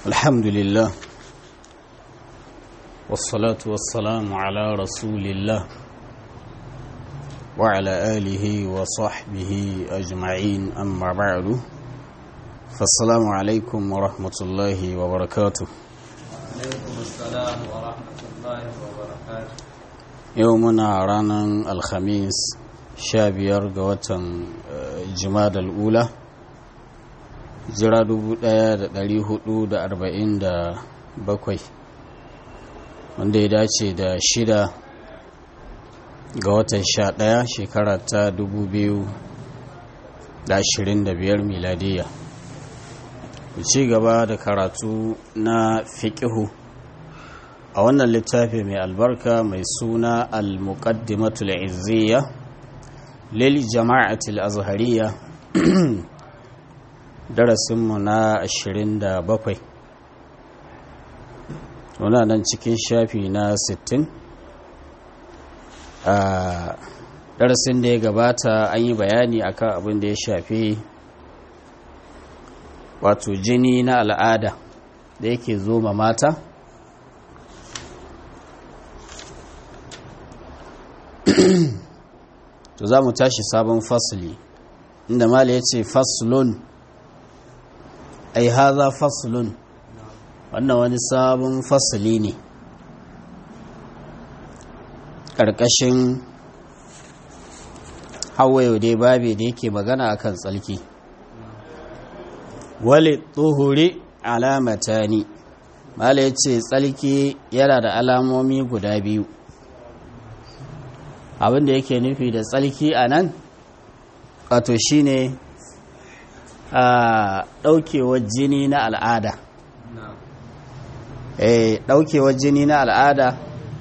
الحمد لله والصلاة والسلام على رسول الله وعلى آله وصحبه أجمعين أما بعد فالسلام عليكم ورحمة الله وبركاته عليكم السلام ورحمة الله وبركاته يومنا رانا الخميس شابير قوة جماد الأولى jira 1447 wanda ya dace da shida ga watan sha ɗaya shekara ta 2025 miladiya ku ci gaba da karatu na fiƙihu a wannan littafi mai albarka mai suna al-muqaddimatul izziya lil jama'atul azhariya darasinmu na 27 muna nan cikin shafi na 60 a darasin da ya gabata an yi bayani akan abin da ya shafi wato jini na al'ada da yake zo ma mata to za mu tashi sabon fasili inda mala ya ce faslun ai haza faslun wannan wani sabon fasili ne ƙarƙashin hawayo dai babe da yake magana akan tsalki wale tsohuri alamata ne mala ya ce tsalki yana da alamomi guda biyu abinda yake nufi da tsalki a nan wato shine a ɗaukewar jini na al'ada eh ɗaukewar jini na al'ada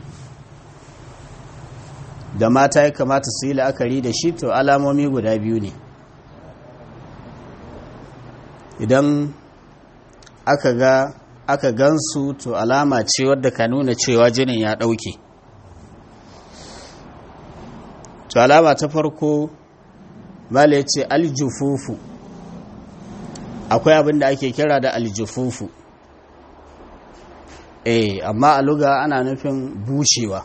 da mata ya kamata su yi la'akari da shi to alamomi guda biyu ne idan aka ga aka gansu to alama ce wadda ka nuna cewa jinin ya ɗauke to alama ta farko mala ya ce aljufufu akwai abin da ake kira da aljufufu eh amma a luga ana nufin bushewa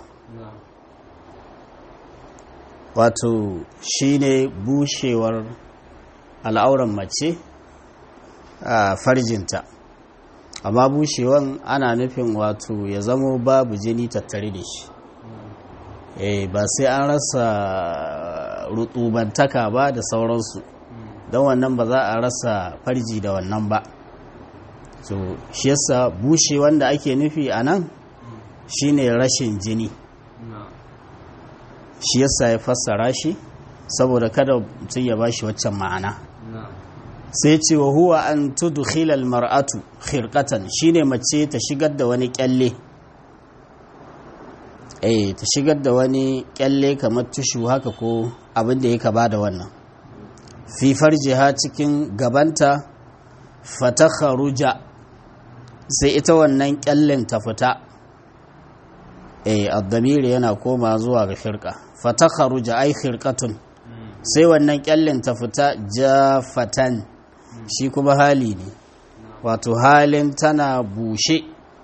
wato shine bushewar al'auran mace a farjinta amma bushewan ana nufin wato ya zamo babu jini tattare da shi eh ba sai an rasa rutubantaka ba da sauransu don wannan ba za a rasa farji da wannan ba so shi yasa bushe wanda ake nufi a nan shine rashin jini shi yasa ya fassara shi saboda kada mutum ya bashi waccan ma'ana sai ce wa huwa an tudkhila almar'atu khirqatan shine mace ta shigar da wani kyalle eh ta shigar da wani kyalle kamar tushu haka ko abin da yake ba da wannan fi farjiha cikin gabanta fatakharuja sai ita wannan kyallin ta fita eh addamiri yana koma zuwa ga firqa fatakharuja ai khirqatun sai wannan kyallin ta fita jafatan shi kuma hali ne wato halin tana bushe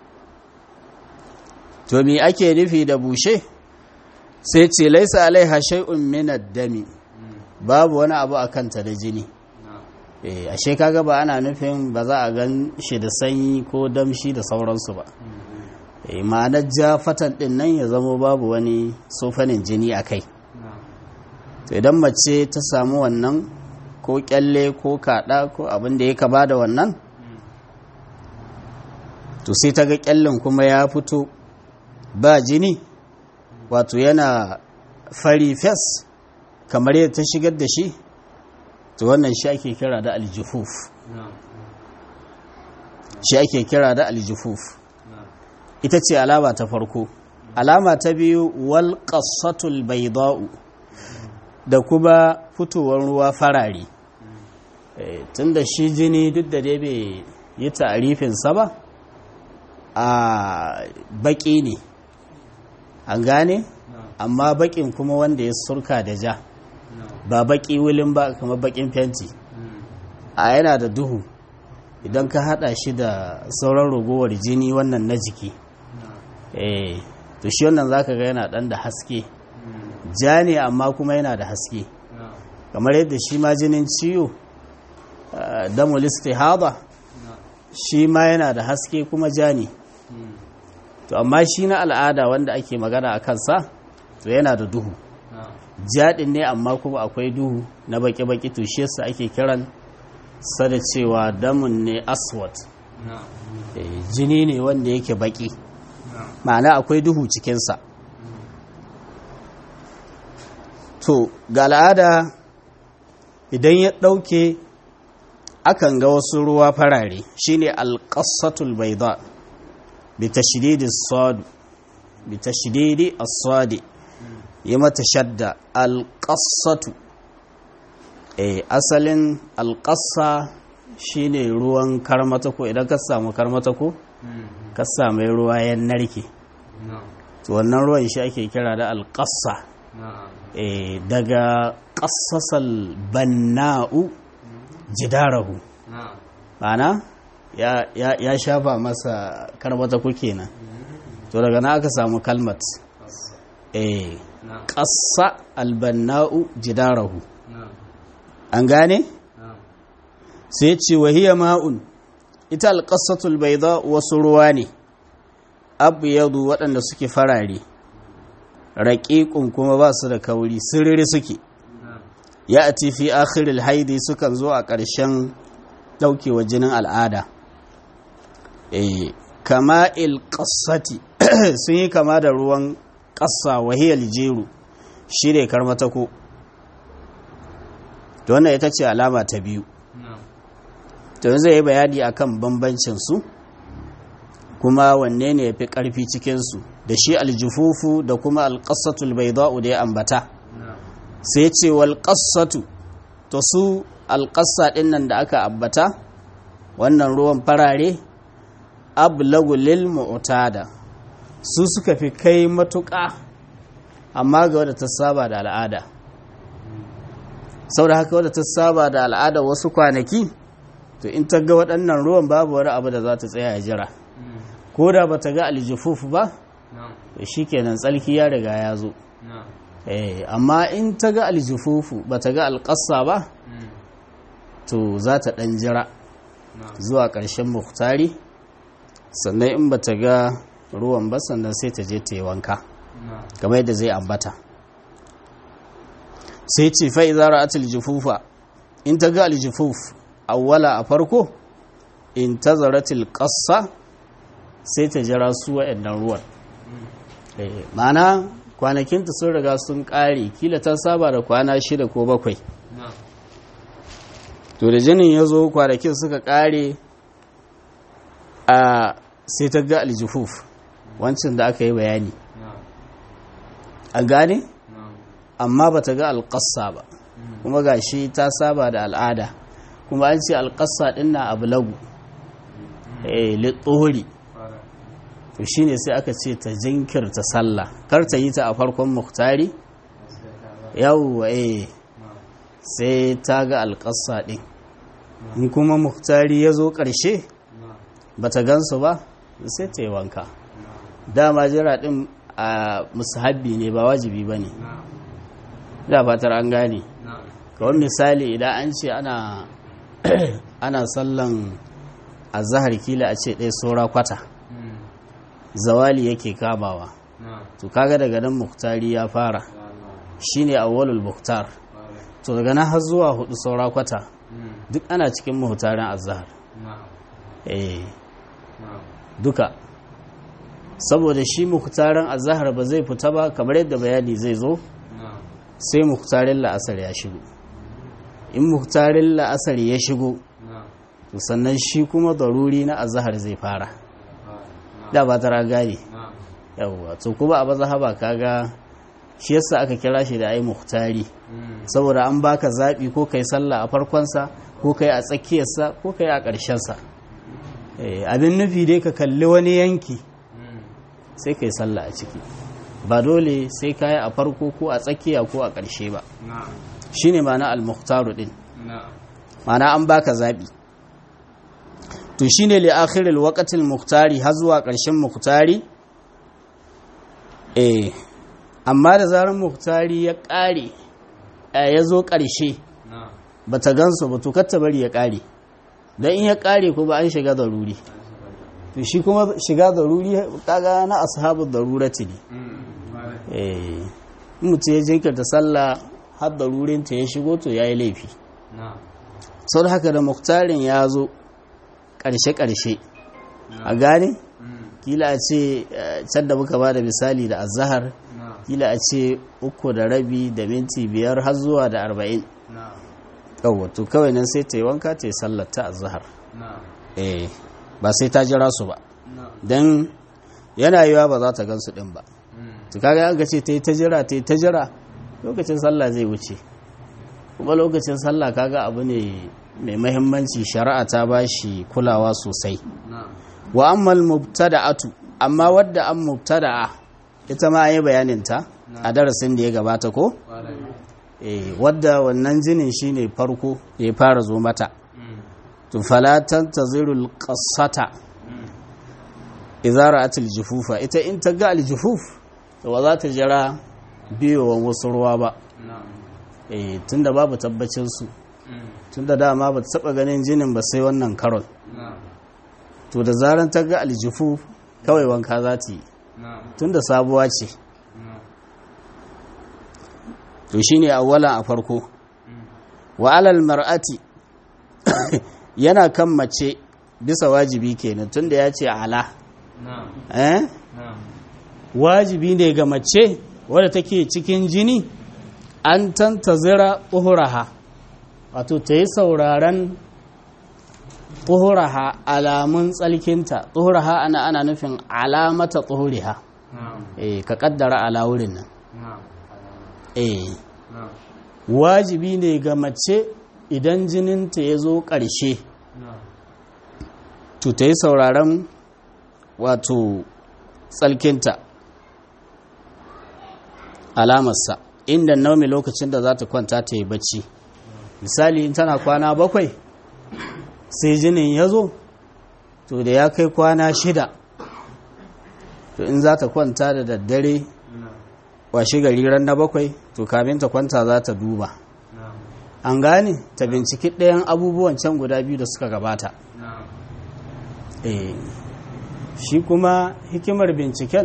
to me ake nufi da bushe sai ce laisa alaiha shay'un min ad-dami babu wani abu a kanta da jini ashe kaga ba ana nufin ba za a gan shi da sanyi ko damshi da sauransu ba ma'anar ja fatan din nan ya zamo babu wani sofanin jini a kai idan mace ta samu wannan ko kyalle ko kada ko abin da ya kaba da wannan to sai ta ga kyallen kuma ya fito ba jini wato yana fari fes kamar yadda ta shigar da shi to wannan shi ake kira da aljufuf shi ake kira da aljufuf ita ce alama ta farko alama ta biyu wal qassatul bayda'u da kuma fitowar ruwa farare tunda shi jini duk da dai bai yi ta'arifin sa ba a baki ne an gane amma bakin kuma wanda ya surka da ja ba baki wulin ba kamar bakin fenti a yana da duhu idan ka hada shi da sauran ragowar jini wannan na jiki eh to shi wannan zaka ga yana dan da haske ja ne amma kuma yana da haske kamar yadda shi ma jinin ciwo damul istihada shi ma yana da haske kuma ja ne to amma shi na al'ada wanda ake magana a kansa to yana da duhu jaɗin ne amma kuma akwai duhu na baki-baki to shi yasa ake kiran sa da cewa damun ne aswat jini ne wanda yake baki ma'ana akwai duhu cikinsa to ga al'ada idan ya ɗauke akan ga wasu ruwa farare shine alƙasatul baida bi tashdidi as-sad bi tashdidi as-sad yi mata shadda alƙasatu eh asalin alƙasa shine ruwan karmatako idan ka samu karmatako ka samu ruwa ya narke to wannan ruwan shi ake kira da alƙasa eh daga ƙasasal banna'u jidarahu ma'ana ya, ya, ya shafa masa karmatako kenan to daga na aka samu kalmat eh ƙasa albanna'u jidarahu an gane? sai ce wahiyar ma'un ita alƙasatul bai za wasu ruwa ne abu yadu waɗanda suke farare raƙiƙun kuma ba su da kauri siriri suke ya a fi akhiril haidi sukan zo a ƙarshen ɗaukewa jinin al'ada kama ilƙasati sun yi kama da ruwan ƙasa wahiyar jeru shi ne karmatako to wannan ita ce alama ta biyu to yanzu yi bayani akan bambancin su kuma wanne ne ya fi ƙarfi cikinsu da shi aljufufu da kuma alƙasatul bai da ya ambata sai ce walƙasatu to su alƙasa ɗin nan da aka ambata wannan ruwan farare ablagu lil mu'tada su suka fi kai matuƙa amma ga wadda ta saba da al'ada sau da haka wadda ta saba da al'ada wasu kwanaki to in ta ga waɗannan ruwan babu wani abu da za ta tsaya jira ko da ba ta ga aljufuf ba to shi kenan tsalki ya riga ya zo amma in ta ga aljufufu ba ta ga alƙassa ba to za ta ɗan jira zuwa ƙarshen muktari sannan in ba ta ga ruwan ba sannan sai ta je ta yi wanka kamar yadda zai ambata sai ce fa'iza ra'atul jufufa in ta ga aljufuf awwala a farko in ta zaratul ƙassa sai ta jira su wa'annan ruwan ma'ana kwanakinta sun riga sun ƙare kila ta saba da kwana shida ko bakwai to da jinin ya zo kwanakin suka ƙare a sai ta ga aljufuf wancan da aka yi bayani a gane amma ba ta ga alƙassa ba kuma ga shi ta saba da al'ada kuma an ce alƙassa ɗin na abu lagu littori to shi ne sai aka ce ta jinkirta sallah kar ta yi ta a farkon muktari yawwa eh sai ta ga alƙassa ɗin in kuma muktari ya zo ƙarshe ba ta gansu ba sai ta yi wanka dama jira ɗin a musahabbi ne ba wajibi ba ne da fatar an gane kawai misali idan an ce ana ana sallan azahar kila a ce ɗaya saura kwata zawali yake kamawa to kaga daga nan muktari ya fara shine awwalul muktar to daga nan har zuwa hudu saura kwata duk ana cikin muhtarin azahar eh duka saboda shi muktarin azahar ba zai fita ba kamar yadda bayani zai zo sai muktarin la'asar ya shigo in muktarin la'asar ya shigo to sannan shi kuma daruri na azahar zai fara da ba tara gane yawwa to kuma a mazhaba kaga shi yasa aka kira shi da ai muktari saboda an baka zabi ko kai sallah a farkonsa ko kai a tsakiyarsa ko kai a ƙarshensa abin nufi dai ka kalli wani yanki sai kai sallah a ciki ba dole sai kayi a farko ko a tsakiya ko a ƙarshe ba shine ma'ana al-mukhtaru din ma'ana an baka zabi to shine li akhiril waqtil muktari har zuwa ƙarshen muktari eh amma da zarar muktari ya ƙare ya zo ƙarshe na'am ba ta gansu ba to ta bari ya ƙare don in ya ƙare ko ba an shiga daruri to shi kuma shiga daruri kaga na ashabu darurati ne eh in mutum ya jinkirta sallah har darurinta ya shigo to ya yi laifi na'am sau da haka da muktarin ya zo ƙarshe-ƙarshe a gane kila a ce eh, can da muka ba da misali da azahar na'am kila a ce uku da rabi da minti biyar har zuwa da arba'in na'am yawwa to kawai nan sai ta yi wanka ta yi sallar ta azahar na'am eh ba sai ta jira su ba na'am don yana yiwa ba za ta gansu din ba to kaga an ce ta yi ta jira ta yi ta jira lokacin sallah zai wuce kuma lokacin sallah kaga abu ne mai mahimmanci shari'a ta ba shi kulawa sosai na'am wa ammal mubtada'atu amma wadda an mubtada'a ita ma an yi bayanin ta a darasin da ya gabata ko ƙwarai eh wadda wannan jinin shine farko da ya fara zo mata to fala tantazirul qassata idza ra'at al-jufufa ita in ta ga al-jufuf to ba za ta jira biyowan wasu ruwa ba na'am eh tunda babu tabbacin su tunda dama ba ta taba ganin jinin ba sai wannan karon na'am to da zaran ta ga al-jufuf kawai wanka za ta yi na'am tunda sabuwa ce na'am to shine awwala a farko wa alal mar'ati yana kan mace bisa wajibi kenan tunda ya ce ala na'am eh na'am wajibi ne ga mace wadda take cikin jini an tantazira uhuraha wato ta yi sauraren uhuraha alamun tsalkinta uhuraha ana ana nufin alamata uhuriha na'am eh ka kaddara ala wurin nan na'am eh na'am wajibi ne ga mace idan jininta ya zo ƙarshe na'am to ta yi sauraren wato tsalkinta alamarsa inda naumi lokacin da za ta kwanta ta yi bacci misali in tana kwana bakwai sai jinin ya zo to da ya kai kwana shida to in za ta kwanta da daddare na'am washe gari ran na bakwai to kamin ta kwanta za ta duba na'am an gane ta binciki ɗayan abubuwan can guda biyu da suka gabata na'am eh shi kuma hikimar binciken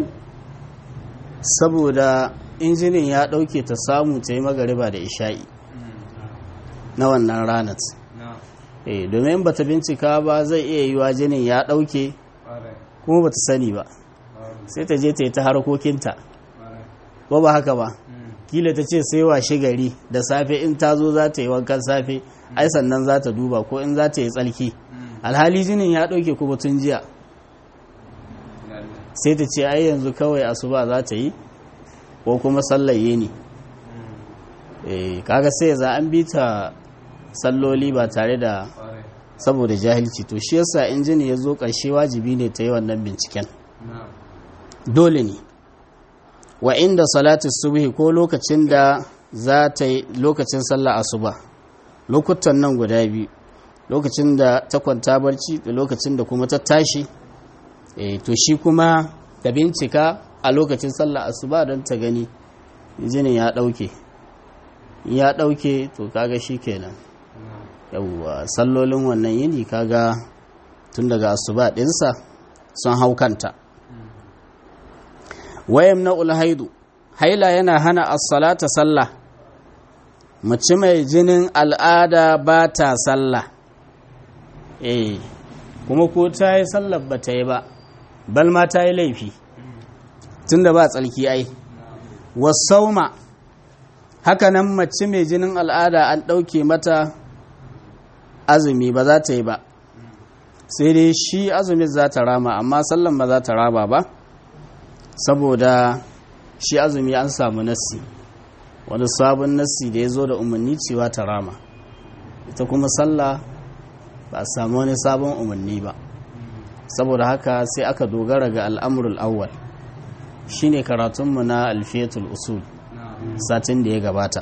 saboda injinin ya ɗauke ta samu ta yi magariba da isha'i na wannan ranar na'am eh domin ba ta bincika ba zai iya yiwa jinin ya ɗauke ƙwarai kuma ba ta sani ba ƙwarai sai ta je ta yi ta harkokinta ƙwarai ba ba haka ba Mm. kila ta ce sai washe gari da safe in ta zo za ta yi wankan safe ai sannan za ta duba ko in za ta yi tsalki Mm. alhali jinin ya ɗauke kuma tun jiya Lalle. sai ta ce ai yanzu kawai asuba za ta yi ko kuma sallaye ne Mm. eh kaga sai za an bi ta salloli ba tare da ƙwarai saboda jahilci to shi yasa in jini ya zo ƙarshe wajibi ne ta yi wannan binciken na'am dole ne wa inda salatu subhi ko lokacin da za ta yi lokacin sallah asuba lokutan nan guda biyu lokacin da ta kwanta barci da lokacin da kuma ta tashi eh to shi kuma ta bincika a lokacin sallah asuba don ta gani jinin ya ɗauke In ya ɗauke to kaga shi kenan na'am yawwa sallolin wannan yini kaga tun daga asuba ɗinsa sun hau kanta wayam na ulhaidu haila yana hana as-salata sallah mace mai jinin al'ada ba ta sallah eh kuma ko ta yi sallar ba ta yi ba bal ma ta yi laifi tunda ba tsalki ai wasauma haka nan mace mai jinin al'ada an ɗauke mata azumi ba za ta yi ba sai dai shi azumin za ta rama amma sallan ba za ta rama ba saboda shi azumi an samu nassi wani sabon nassi da ya zo da umarni cewa ta rama ita kuma sallah ba a samu wani sabon umarni ba saboda haka sai aka dogara ga al'amurul awwal shine karatunmu na alfiyatul usul na'am satin da ya gabata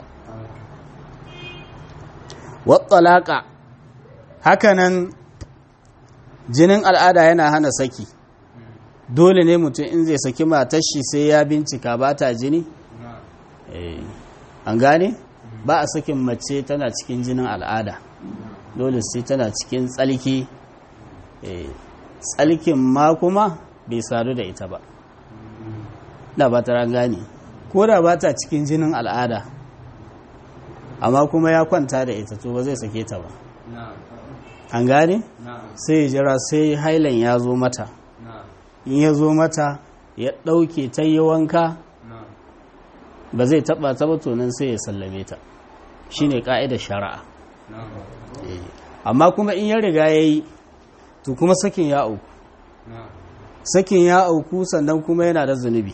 wattalaka hakanan jinin al'ada yana hana saki dole ne mutum in zai saki matar shi sai ya bincika ba ta jini Eh, an gane ba a sakin mace tana cikin jinin al'ada dole sai tana cikin tsalki Eh, tsalkin ma kuma bai sadu da ita ba da ba ta gane ko da ba ta cikin jinin al'ada amma kuma ya kwanta da ita to ba zai sake ta ba an gane sai ya jira sai hailan ya zo mata in ya zo mata ya ɗauke ta yi wanka ba zai taɓa ta ba tonin sai ya sallame ta shine ƙa'idar shari'a Eh, amma kuma in ya riga ya yi to kuma sakin ya auku sakin ya auku sannan kuma yana da zunubi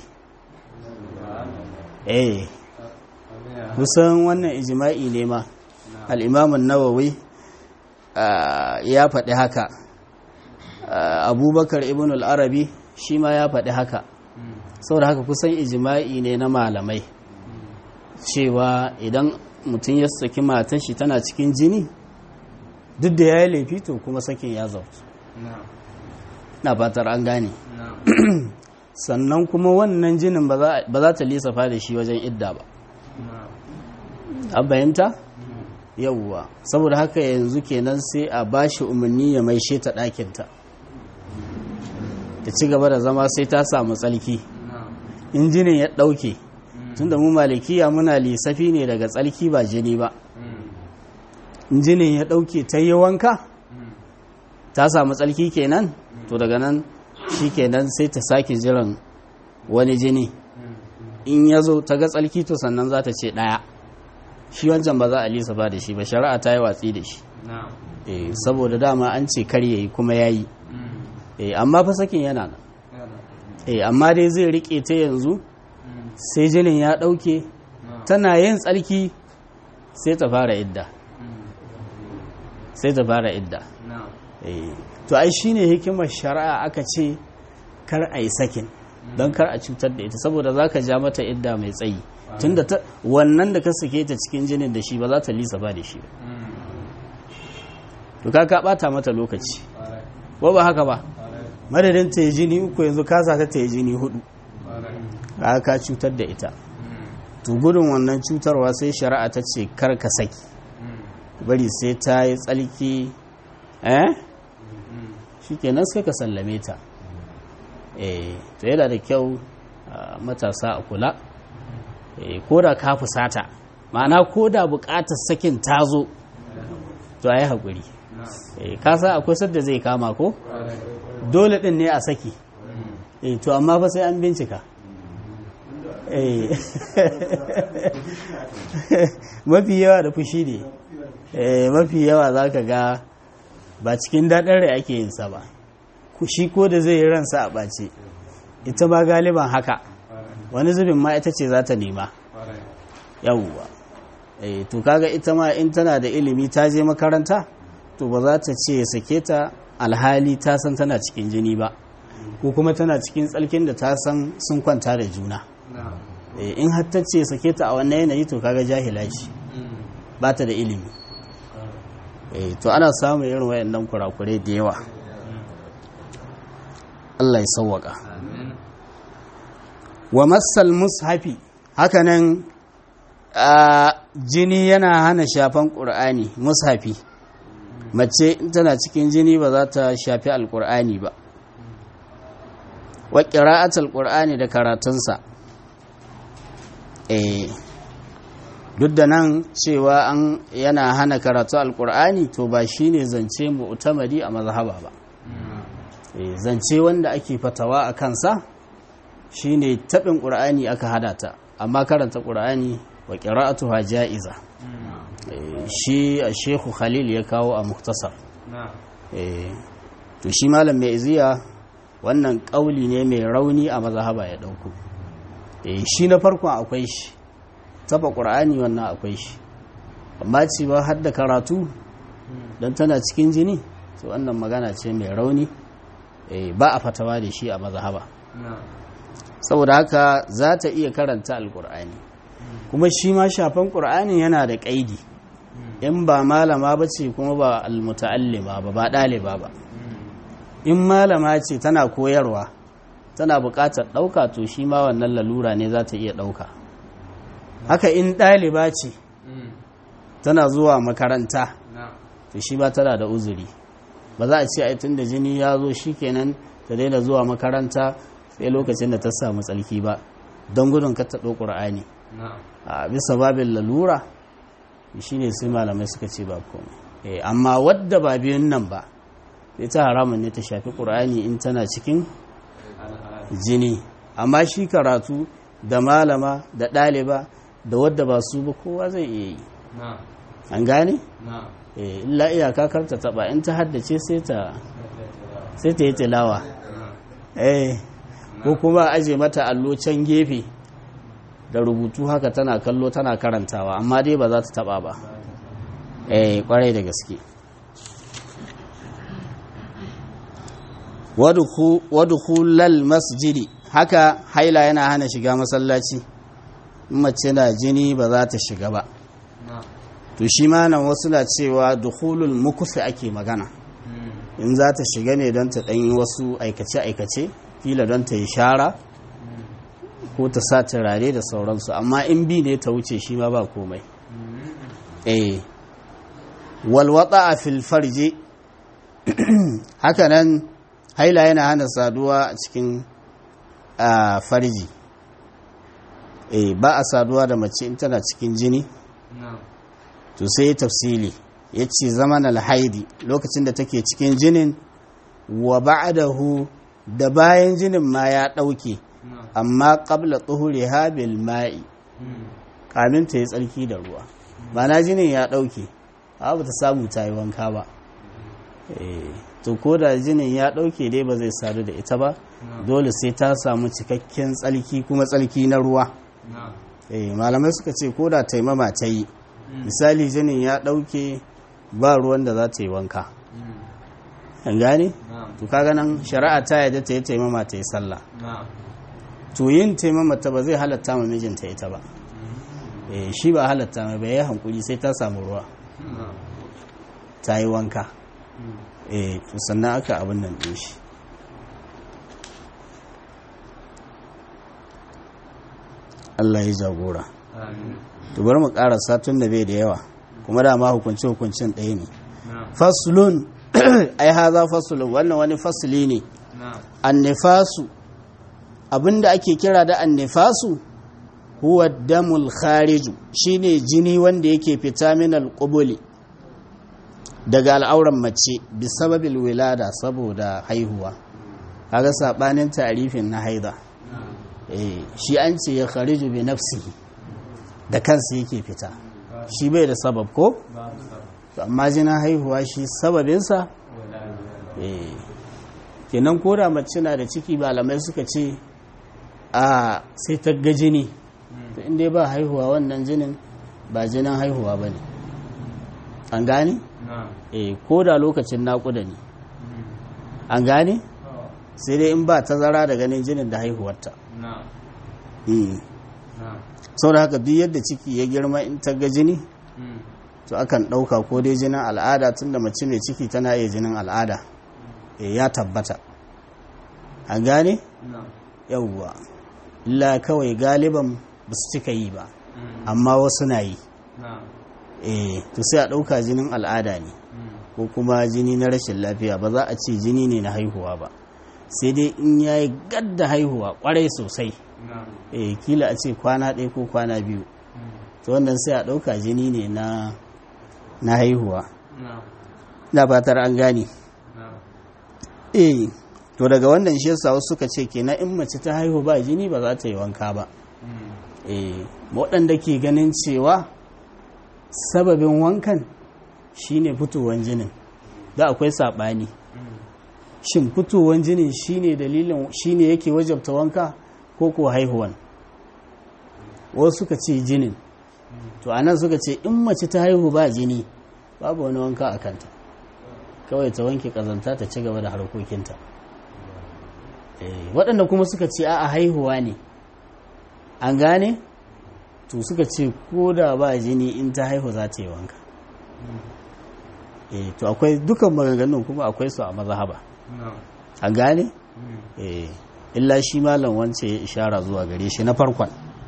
eh kusan wannan ijima'i ne ma al'imamun nawawi ah, ya faɗi haka Ah, abubakar ibn al'arabi shi ma ya faɗi haka saboda haka kusan ijima'i ne na malamai cewa idan mutum ya saki matan shi tana cikin jini duk da ya yi laifi to kuma sakin ya zautu na fatar an gane sannan kuma wannan jinin ba za- ba za ta lissafa da shi wajen idda ba an bayanta yauwa saboda haka yanzu kenan sai a bashi umarni ya maishe ta ɗakinta ta ci gaba da zama sai ta samu tsalki in jinin ya ɗauke tunda mu malikiya muna lissafi ne daga tsalki ba jini ba in jinin ya ɗauke ta yi wanka ta samu tsalki kenan to daga nan shi kenan sai ta sake jiran wani jini in ya zo ta ga tsalki to sannan za ta ce ɗaya shi wancan ba za a lisa ba da shi ba shari'a ta yi watsi da shi Eh, saboda dama an ce kar yayi kuma ya yi amma fa sakin yana nan Eh, amma dai zai riƙe ta yanzu sai jinin ya ɗauke tana yin tsarki sai ta fara idda sai ta fara idda Eh, to ai shine hikimar shari'a aka ce kar a yi sakin don kar a cutar da ita saboda za ka ja mata idda mai tsayi tunda ta wannan da ka sake ta cikin jinin da shi ba za ta lisa ba da shi ba to ka ka bata mata lokaci ko ba haka ba madadin ta yi jini uku yanzu ka sa ta ta yi jini hudu ka ka cutar da ita to gudun wannan cutarwa sai shari'a ta ce kar ka saki bari sai ta yi tsalki eh shikenan sai ka sallame ta eh to yana da kyau ah, matasa a kula eh ko da ka fusata ma'ana ko da bukatar sakin ta zo to a yi haƙuri eh ka san akwai sadda zai kama ko dole ɗin ne a saki eh to amma fa sai an bincika eh mafi yawa da fushi ne eh mafi yawa za ka ga ba cikin daɗin rai ake yin sa ba Ku- shi ko da zai yi ransa a ɓace ita ma galiban haka wani zubin ma ita ce za ta nema yawwa eh to kaga ita ma in tana da ilimi ta je makaranta to ba za ta ce ya sake ta alhali ta san tana cikin jini ba ko kuma tana cikin tsalkin da ta san sun kwanta da juna Eh, in har ta ce ya sake ta a wannan yanayi to kaga jahila ce ba ta da ilimi eh to ana samun irin wayannan kurakurai da yawa Allah ya sauwaka wa massal mushafi hakanan a jini yana hana shafan ƙur'ani mushafi mace in tana cikin jini ba za ta shafi alƙur'ani ba wa ƙira'atul ƙur'ani da karatunsa eh duk da nan cewa an yana hana karatu alƙur'ani to ba shine zance mu'tamadi a mazhaba ba Eh, zance wanda ake fatawa a kansa shine taɓin ƙur'ani aka hada ta amma karanta ƙur'ani wa ƙira'atuha ja'iza Eh, shi a shehu khalil ya kawo a muktasar Eh, to shi malam mai iziya wannan ƙauli ne mai rauni a mazhaba ya ɗauko Eh, shi na farkon akwai shi taɓa ƙur'ani wannan akwai shi amma ci ba har da karatu don tana cikin jini to wannan magana ce mai rauni Eh, ba a fatawa da shi a mazhaba saboda haka za ta iya karanta alkur'ani kuma shi ma shafan ƙur'ani yana da ƙaidi in ba malama ba ce kuma ba almuta'allima ba ba ɗaliba ba in malama ce tana koyarwa tana buƙatar ɗauka to shi ma wannan lalura ne za ta iya ɗauka haka in ɗaliba ce tana zuwa makaranta to shi ba tana da uzuri ba za a ce ai tun da jini ya zo shi kenan ta daina zuwa makaranta sai lokacin da ta samu tsalki ba don gudun ka taɗo ƙur'ani a bisa babin lalura shi ne sai malamai suka ce ba komai amma wadda ba biyun nan ba ita haramun ne ta shafi ƙur'ani in tana cikin jini amma shi karatu da malama da ɗaliba da wadda ba su ba kowa zai iya yi an gane? illa iyaka karta taba in ta haddace sai ta sai ta yi tilawa eh ko kuma aje mata allo can gefe da rubutu haka tana kallo tana karantawa amma dai ba za ta taba ba eh kwarai da gaske wadkhulal masjidi haka haila yana hana shiga masallaci mace na jini ba za ta shiga ba to shi ma nan wasu na cewa dukhulul mukufi ake magana in za ta shiga ne don ta ɗanyi wasu aikace-aikace kila don ta yi shara ko ta sa turare da sauransu amma in bi ne ta wuce shi ma ba komai eh walwata a filfarje hakanan haila yana hana saduwa a cikin farji eh ba a saduwa da mace in tana cikin jini to sai tafsili ya ce zaman alhaidi lokacin da take cikin jinin wa ba'dahu da bayan jinin ma ya ɗauke amma ƙabla tsohure habil ma'i kamin ta yi tsarki da ruwa na jinin ya ɗauke ba ta samu ta yi wanka ba to ko da jinin ya ɗauke dai ba zai sadu da ita ba dole sai ta samu cikakken tsarki kuma tsarki na ruwa malamai suka ce ko da taimama ta yi misali jinin ya ɗauke ba ruwan da za ta yi wanka an gane? to kaga nan shari'a ta yadda ta yi taimama ta yi sallah to yin taimama ta ba zai halatta ma mijinta ita ba shi ba halatta mai bai hankuli sai ta samu ruwa ta yi wanka to sannan aka abin nan ɗin shi Allah ya jagora to bari mu karasa tun da bai da yawa kuma dama hukunci hukuncin ɗaya ne faslun ai haza faslun wannan wani fasli ne annifasu abinda ake kira da annifasu huwa damul khariju shine jini wanda yake fita min alqubuli daga al'auran mace bi sababil wilada saboda haihuwa kaga sabanin tarifin na haida eh shi an ce ya khariju bi nafsihi da kansa yake fita shi bai da sabab ko amma jinin haihuwa shi sababinsa eh kenan koda mace na da ciki malamai suka ce a sai ta ga jini to inda ba haihuwa wannan jinin ba jinin haihuwa ba ne an gane? eh ko da lokacin naƙuda ne an gane? sai dai in ba tazara da ganin jinin da haihuwarta sau da haka duk yadda ciki ya girma in ta ga jini to akan ɗauka ko dai jinin al'ada tunda mace mai ciki tana iya jinin al'ada ya tabbata an gane? yauwa illa kawai galiban ba su cika yi ba amma wasu na yi eh to sai a ɗauka jinin al'ada ne ko kuma jini na rashin lafiya ba za a ce jini ne na haihuwa ba sai dai in ya yi gadda haihuwa kwarai sosai eh kila a ce kwana ɗaya ko kwana biyu to wannan sai a ɗauka jini ne na na haihuwa na fatar an gane eh to daga wannan shi yasa wasu suka ce kenan in mace ta haihu ba jini ba za ta yi wanka ba eh waɗanda ke ganin cewa sababin wankan shine fitowar jinin da akwai saɓani shin fitowar jinin shine dalilin shine yake wajabta wanka ko ko haihuwan wasu suka ce jinin to anan suka ce in mace ta haihu ba jini babu wani wanka a kanta kawai ta wanke kazanta ta ci gaba da harkokinta waɗanda kuma suka ce a haihuwa ne an gane to suka ce ko da ba jini in ta haihu za ta yi wanka to akwai dukan maganganun kuma akwai su a mazhaba na'am a gane Mm. eh illa shi malam wance ya ishara zuwa gare shi na farkon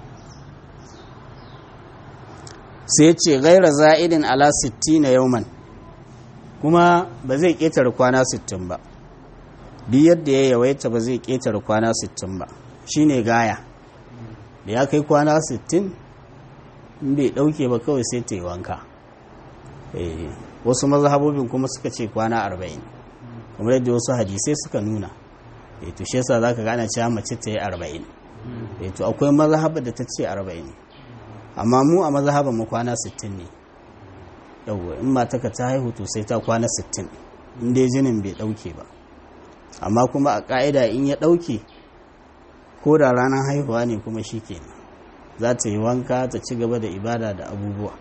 sai ce gaira za'idin ala 60 yauman kuma ba zai ƙetare kwana 60 ba duk yadda ya yawaita ba zai ƙetare kwana 60 ba shine gaya da ya kai kwana 60 in bai ɗauke ba kawai sai ta yi wanka Eh, wasu mazhabobin kuma suka ce kwana 40 kamar yadda wasu hadisai suka nuna eh to shi yasa zaka gane cewa mace ta yi 40 Mm. eh to akwai mazhaba da ta ce 40 amma mu a mazhaban mu kwana 60 ne yawwa in mata ka ta haihu to sai ta kwana 60 in dai jinin bai dauke ba amma kuma a ka'ida in ya dauke ko da ranar haihuwa ne kuma shikenan za ta yi wanka ta ci gaba da ibada da abubuwa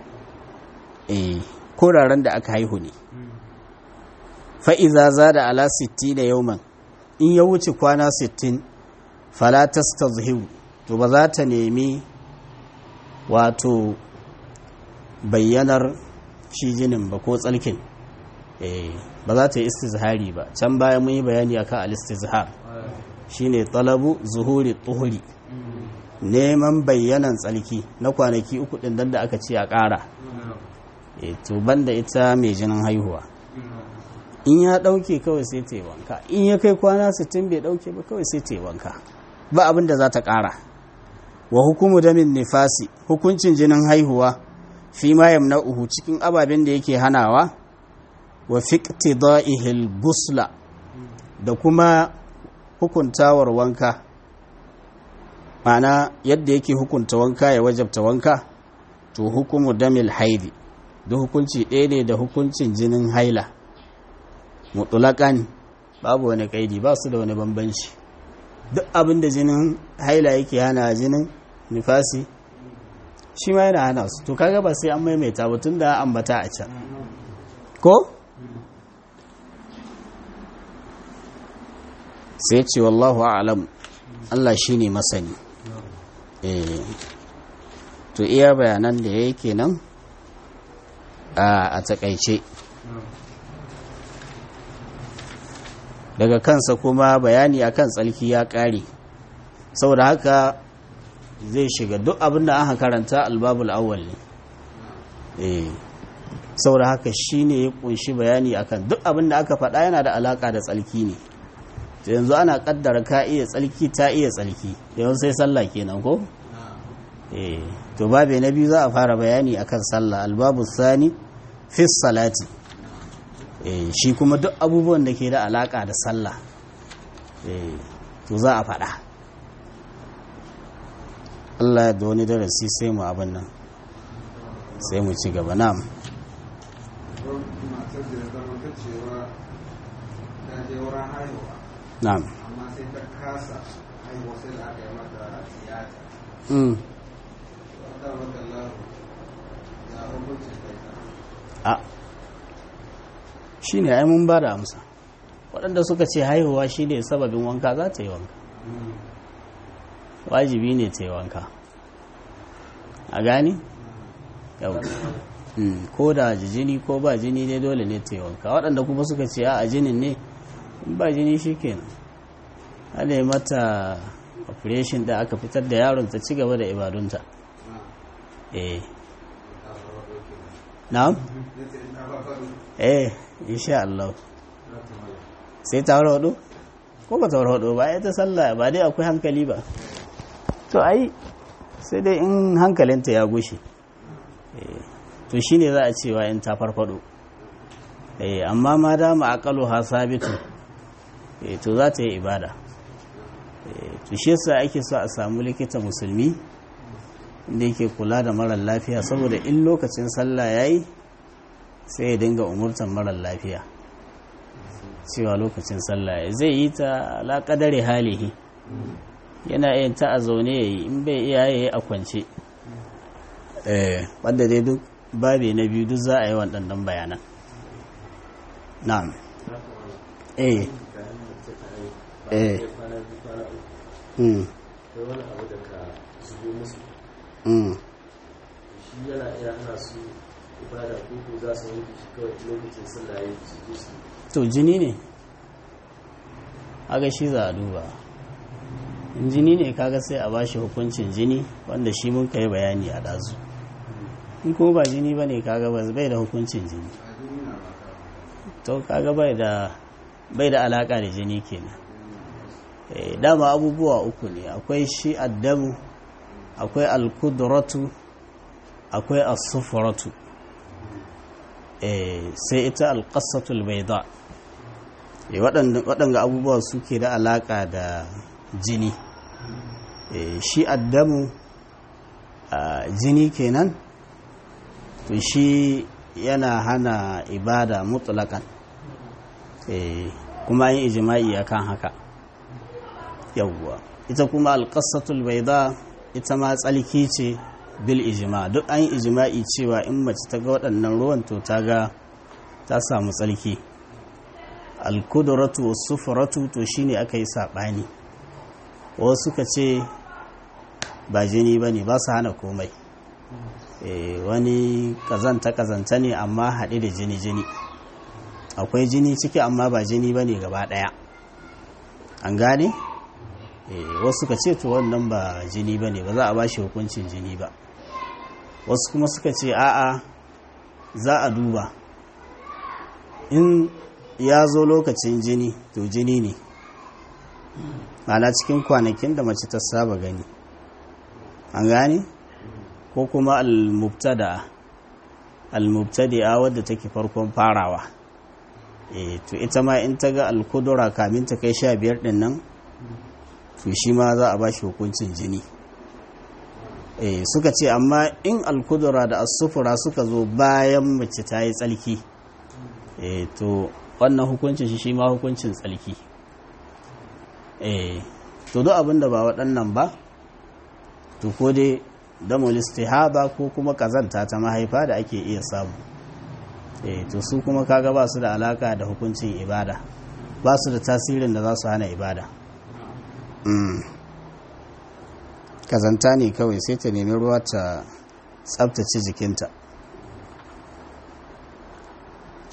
eh ko da ran da aka haihu ne Mm. fa'iza za da ala 60 da yauman in ya wuce kwana 60 falatas ta zuhiru to ba za ta nemi wato bayyanar shi jinin ba ko tsalkin eh ba za ta yi istizhari ba can baya mun yi bayani akan al-istizhar Ah. shine talabu zuhuri tuhuri Mm. neman bayyanan tsalki na kwanaki uku din nan da aka ce a ƙara na'am eh to banda ita mai jinin haihuwa na'am in ya ɗauke kawai sai ta yi wanka in ya kai kwana 60 bai ɗauke ba kawai sai ta yi wanka ba abin da za ta ƙara wa hukumu damin nifasi hukuncin jinin haihuwa fi ma yamna'uhu cikin ababen da yake hanawa wa fiqtida'ihil gusla da kuma hukuntawar wanka ma'ana yadda yake hukunta wanka ya wajabta wanka to hukumu damil haidi da hukunci ɗaya ne da hukuncin jinin haila mutulakan babu wani kaidi ba su da wani bambanci duk abin da jinin haila yake hana jinin nifasi shi ma yana hana su to kaga ba sai an maimaita ba tun da ambata a can ko sai ce wallahu a'lam Allah shine masani eh to iya bayanan da yake nan a a takaice na'am daga kansa kuma bayani akan tsalki ya ƙare saboda haka zai shiga duk abin da aka karanta albabul awwal ne eh saboda haka shine ya kunshi bayani akan duk abin da aka faɗa yana da alaka da tsalki ne to yanzu ana kaddara ka iya tsalki ta iya tsalki yanzu sai sallah kenan ko eh to babe na biyu za a fara bayani akan sallah albabu sani fi salati eh shi kuma duk abubuwan da ke da alaka da sallah eh to za a faɗa Allah ya da wani darasi sai mu abin nan sai mu ci gaba na'am matar da ya zama ta cewa ta je wurin haihuwa na'am amma sai ta kasa haihuwa sai da aka yi mata tiyata mm. wata wata lahu ya hukuncin kai ta a shi ne ai mun ba da amsa waɗanda suka ce haihuwa shi ne sababin wanka za ta yi wanka wajibi ne ta yi wanka a gani? yau Mm, ko da ji jini ko ba jini ne dole ne ta yi wanka waɗanda kuma suka ce a jinin ne in ba jini shi kenan ana yi mata operation da aka fitar da yaron ta ci gaba da ibadunta eh na'am eh insha Allah sai ta warwado ko ba ta warwado ba ya ta sallah ba dai akwai hankali ba to ai sai dai in hankalinta ya gushe Eh, to shine za a cewa in ta farfado eh amma ma dama aqalu ha sabitu eh to za ta yi ibada eh to shi yasa ake so a samu likita musulmi inda yake kula da marar lafiya saboda in lokacin sallah yayi sai ya dinga umurtan marar lafiya cewa lokacin sallah ya zai yi ta alaƙadare halihi yana yin ta a zaune ya yi in bai iya ya yi a kwance wadda dai duk babi na biyu duk za a yi waɗannan bayanan na'am eh eh mm da wani abu da ka zubo musu mm shi yana iya hana su ibada ko ko za su wanke shi kawai lokacin sallah ya su je su to jini ne aga shi za a duba in jini ne kaga sai a bashi hukuncin jini wanda shi mun kai bayani a ɗazu in kuma ba jini ba ne kaga ba bai da hukuncin jini to kaga bai da bai da alaka da jini kenan eh dama abubuwa uku ne akwai shi addamu akwai alkudratu akwai as-sufratu eh sai ita alqassatul bayda eh waɗanda abubuwa suke da alaka da jini eh shi addamu jini kenan to shi yana hana ibada mutlakan kuma yin ijima'i akan haka yawwa ita kuma alƙasatul baida ita ma tsalki ce bil ijima duk an yi ijima'i cewa in mace ta ga waɗannan ruwan to ta ga ta samu tsalki alkuduratu wasu sufuratu to shine aka yi saɓani wasu suka ce ba jini ba ne ba su hana komai wani kazanta-kazanta ne amma haɗe da jini-jini akwai jini ciki amma ba jini ba ne gaba ɗaya an gane wasu ka ce to wannan ba jini ba ne ba za a ba shi hukuncin jini ba wasu kuma suka ce a'a za a duba in ya zo lokacin jini to jini ne ana cikin kwanakin da mace ta saba gani an gane ko kuma al-mubtada al-mubtadi'a wadda take farkon farawa eh to ita ma in ta ga al-kudura kamin ta kai 15 din nan to shi ma za a bashi hukuncin jini eh suka ce amma in al-kudura da as-sufura suka zo bayan mace ta yi tsalki eh to wannan hukuncin shi shi ma hukuncin tsalki eh to duk abin da ba waɗannan ba to ko dai damul istihaba ko kuma kazanta ta mahaifa da ake iya samu eh to su kuma kaga ba su da alaka da hukuncin ibada ba su da tasirin da za su hana ibada kazanta ne kawai sai ta nemi ruwa ta tsabtace jikinta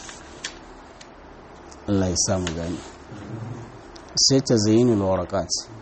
Allah ya samu gani sai ta zayinul warakat